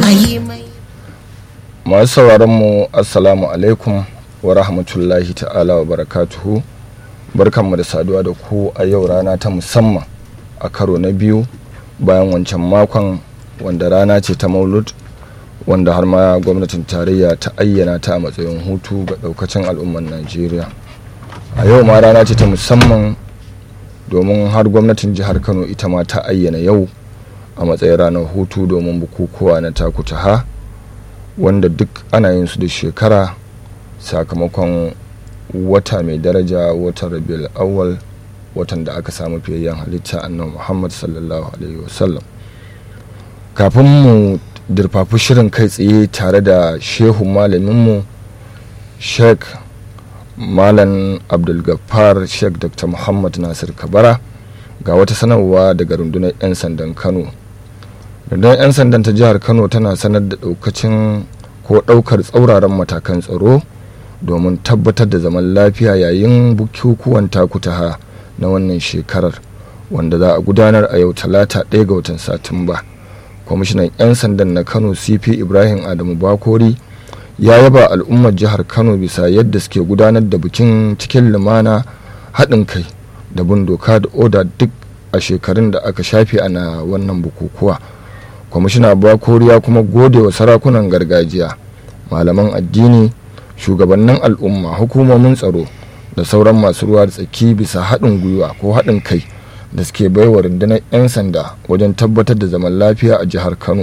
bayi mai masu sauraron mu assalamu alaikum wa rahmatullahi ta'ala wa barakatuhu barkanmu da saduwa da ku a yau rana ta musamman a karo na biyu bayan wancan makon wanda rana ce ta maulud wanda har ma gwamnatin tarayya ta ayyana ta a matsayin hutu ga daukacin al'ummar najeriya a yau ma rana ce ta musamman domin har gwamnatin jihar kano ita ma ta ayyana yau a matsayin ranar hutu domin bukukuwa na takutaha wanda duk ana yin su da shekara sakamakon wata mai daraja watan rabiul awwal watan da aka samu fiyayyen halitta annabi muhammad sallallahu alaihi wasallam kafin mu dirfafi shirin kai tsaye tare da shehun malaminmu sheikh malam abdulgafar sheikh dr muhammad nasir kabara ga wata sanarwa daga rundunar 'yan sandan kano rundunar 'yan sandan ta jihar kano tana sanar da daukacin ko daukar tsauraran matakan tsaro domin tabbatar da zaman lafiya yayin bukukuwan takutaha na wannan shekarar wanda za a gudanar a yau talata ɗaya ga watan satumba kwamishinan 'yan sandan na kano cp ibrahim adamu bakori ya yaba al'ummar jihar kano bisa yadda suke gudanar da bikin cikin lumana haɗin kai da bin doka da oda duk a shekarun da aka shafe ana wannan bukukuwa kwamishina bakori ya kuma gode wa sarakunan gargajiya malaman addini shugabannin al'umma hukumomin tsaro da sauran masu ruwa da tsaki bisa haɗin gwiwa ko haɗin kai da suke baiwa rundunar 'yan sanda wajen tabbatar da zaman lafiya a jihar kano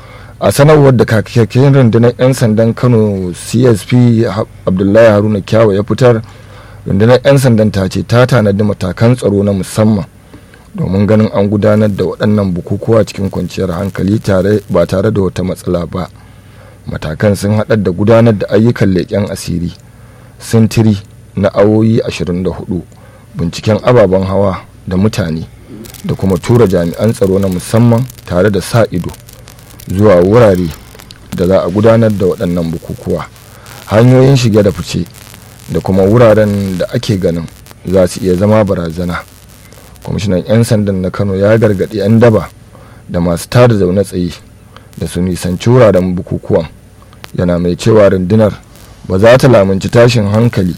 a sanarwar da kakakken rundunar 'yan sandan kano csp abdullahi haruna kyawa ya fitar rundunar 'yan sandan ta ce ta tanadi matakan tsaro na musamman domin ganin an gudanar da waɗannan bukukuwa cikin kwanciyar hankali ba tare da wata matsala ba matakan sun haɗar da gudanar da ayyukan leƙen asiri sintiri na awoyi 24 binciken ababen hawa da mutane da kuma tura jami'an tsaro na musamman tare da sa ido zuwa wurare da za a gudanar da waɗannan bukukuwa hanyoyin shige da fice da kuma wuraren da ake ganin za su iya zama barazana kwamishinan 'yan sandan na kano ya gargaɗi 'yan daba da masu tada zaune tsaye da su nisanci wuraren bukukuwan yana mai cewa rundunar ba za ta lamunci tashin hankali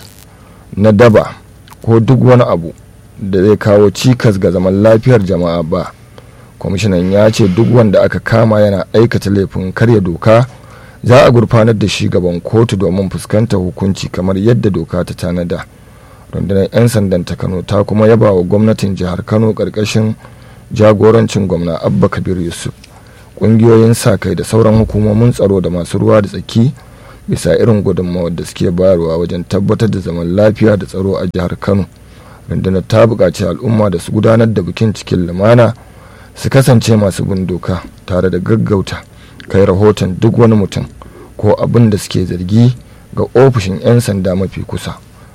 na daba ko duk wani abu da zai kawo cikas ga zaman lafiyar jama'a ba kwamishinan ya ce duk wanda aka kama yana aikata laifin karya doka za a gurfanar da shi gaban kotu domin fuskantar hukunci kamar yadda doka ta tanada rundunar 'yan sandan ta kano ta kuma yaba wa gwamnatin jihar kano karkashin jagorancin gwamna abba kabir yusuf ƙungiyoyin sa kai da sauran hukumomin tsaro da masu ruwa da tsaki bisa irin gudunmawar da suke bayarwa wajen tabbatar da zaman lafiya da tsaro a jihar kano rundunar ta buƙaci al'umma da su gudanar da bikin cikin lumana su kasance masu bin doka tare da gaggauta kai rahoton duk wani mutum ko abin da suke zargi ga ofishin 'yan sanda mafi kusa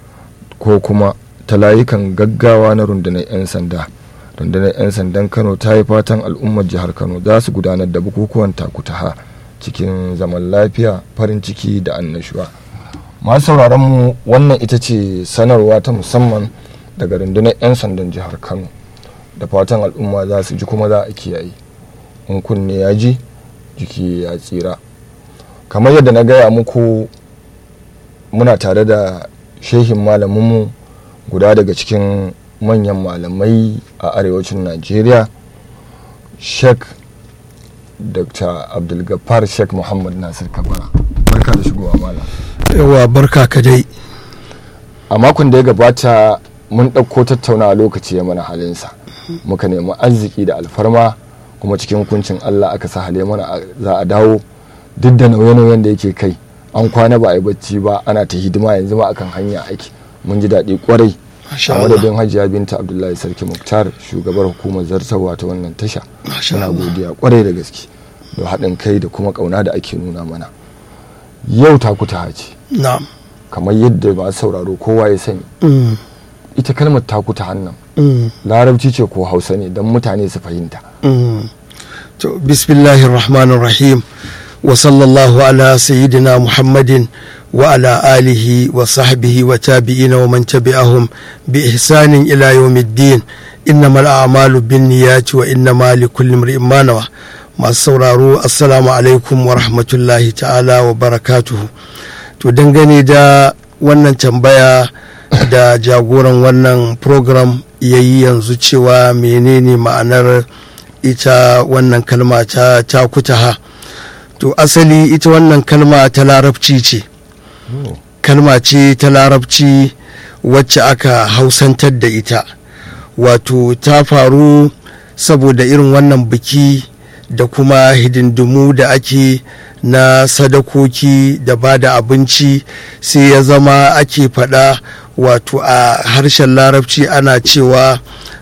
ko kuma ta layukan gaggawa na rundunar 'yan sanda rundunar 'yan sandan kano ta yi fatan al'ummar jihar kano za su gudanar da bukukuwan takutaha cikin zaman lafiya farin ciki da annashuwa masu sauraron mu wannan ita ce sanarwa ta musamman daga rundunar 'yan sandan jihar kano da fatan al'umma za su ji kuma za a kiyaye in kunne ya ji jiki ya tsira kamar yadda na gaya muku muna tare da shehin malaminmu guda daga cikin manyan malamai a arewacin najeriya sheikh dr abdulgafar sheikh muhammad nasir kabara barka da shigowa malam yawa barka ka dai a makon da ya gabata mun ɗauko tattaunawa lokaci ya mana halinsa muka nemi arziki da alfarma kuma cikin hukuncin allah aka sa hale mana za a dawo duk da nauye-nauyen da yake kai an kwana ba a yi bacci ba ana ta hidima yanzu ma akan hanya aiki mun ji daɗi kwarai a madadin hajiya binta abdullahi sarki muktar shugabar hukumar zartarwa ta wannan tasha muna godiya kwarai da gaske da haɗin kai da kuma ƙauna da ake nuna mana yau ta kuta haci na'am kamar yadda ba sauraro kowa ya sani ita kalmar takuta hannun Mm. larabci ce ko hausa ne don mutane su fahimta Mm. to bismillahir rahmanir rahim wa sallallahu ala sayyidina muhammadin wa ala alihi wa sahbihi wa tabi'ina wa man tabi'ahum bi ihsanin ila yawmiddin innamal a'malu binniyati wa innama likulli imrin ma nawa masu sauraro assalamu alaikum wa rahmatullahi ta'ala wa barakatuhu to dangane da wannan tambaya da jagoran wannan program ya yi yanzu cewa menene ma'anar ita wannan kalma ta takutaha to asali ita wannan kalma ta larabci ce kalma ce ta larabci wacce aka hausantar da ita wato ta faru saboda irin wannan biki da kuma hidindimu da ake na sadakoki da ba da abinci sai ya zama ake faɗa wato a harshen larabci ana cewa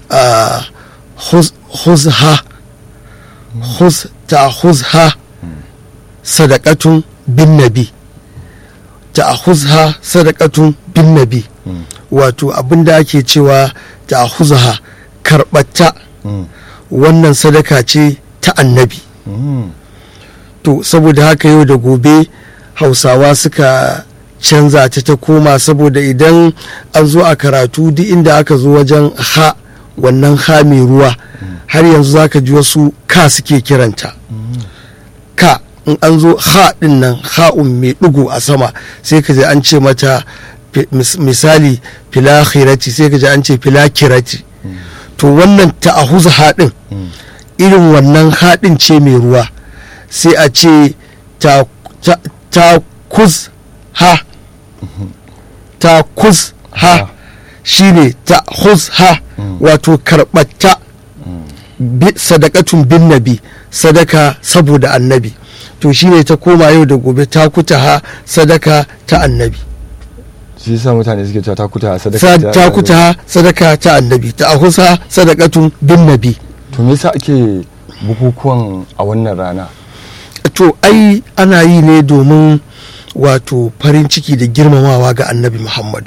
huzha huz ta huzha sadakatun bin nabi ta huzha sadakatun bin nabi wato abinda ake cewa ta huzha karɓata wannan sadaka ce ta annabi to saboda haka yau da gobe hausawa suka canza ta ta koma saboda idan an zo a karatu duk inda aka zo wajen ha wannan ha mai ruwa har yanzu za ka ji wasu ka suke kiranta ka in an zo ha din nan ha'un mai ɗigo a sama sai ka ji an ce mata misali filakhirati sai ka ji an ce filakirati to wannan ta'ahuza haɗin irin wannan haɗin ce mai ruwa sai a ce ta kuz ha ta kuz ha shine ta huz ha wato karɓata sadakatun bin nabi sadaka saboda annabi to shine ta koma yau da gobe ta kuta ha sadaka ta annabi shi yasa mutane suke cewa ta kuta sadaka ta kuta ha sadaka ta annabi ta ahusa sadakatun bin nabi to me yasa ake bukukuwan a wannan rana to ai ana yi ne domin wato farin ciki da girmamawa ga annabi muhammadu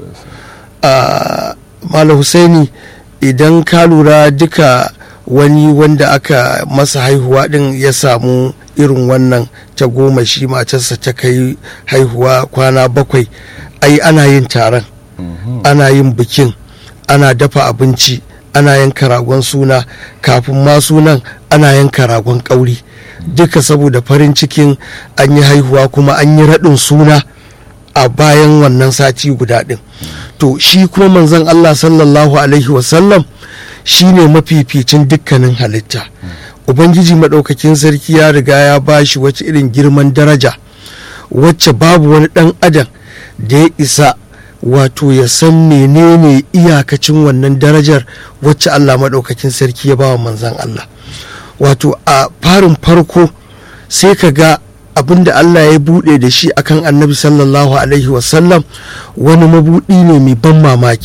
malam husaini idan ka lura duka wani wanda aka masa haihuwa din ya samu irin wannan ta goma shi matarsa ta kai haihuwa kwana bakwai ai ana yin taron ana yin bikin ana dafa abinci ana yanka ragon suna kafin ma sunan ana yanka ragon ƙauri duka saboda farin cikin an yi haihuwa kuma an yi raɗin suna a bayan wannan sati guda ɗin to shi kuma manzon Allah sallallahu alaihi wasallam shi ne mafificin dukkanin halitta ubangiji maɗaukakin sarki ya riga ya ba shi wacce irin girman daraja wacce babu wani ɗan adam da ya isa wato ya san menene iyakacin wannan darajar wacce Allah maɗaukakin sarki ya ba wa manzan Allah wato a farin farko sai ka ga abin da Allah ya buɗe da shi akan annabi sallallahu alaihi wasallam wani mabuɗi ne mai ban mamaki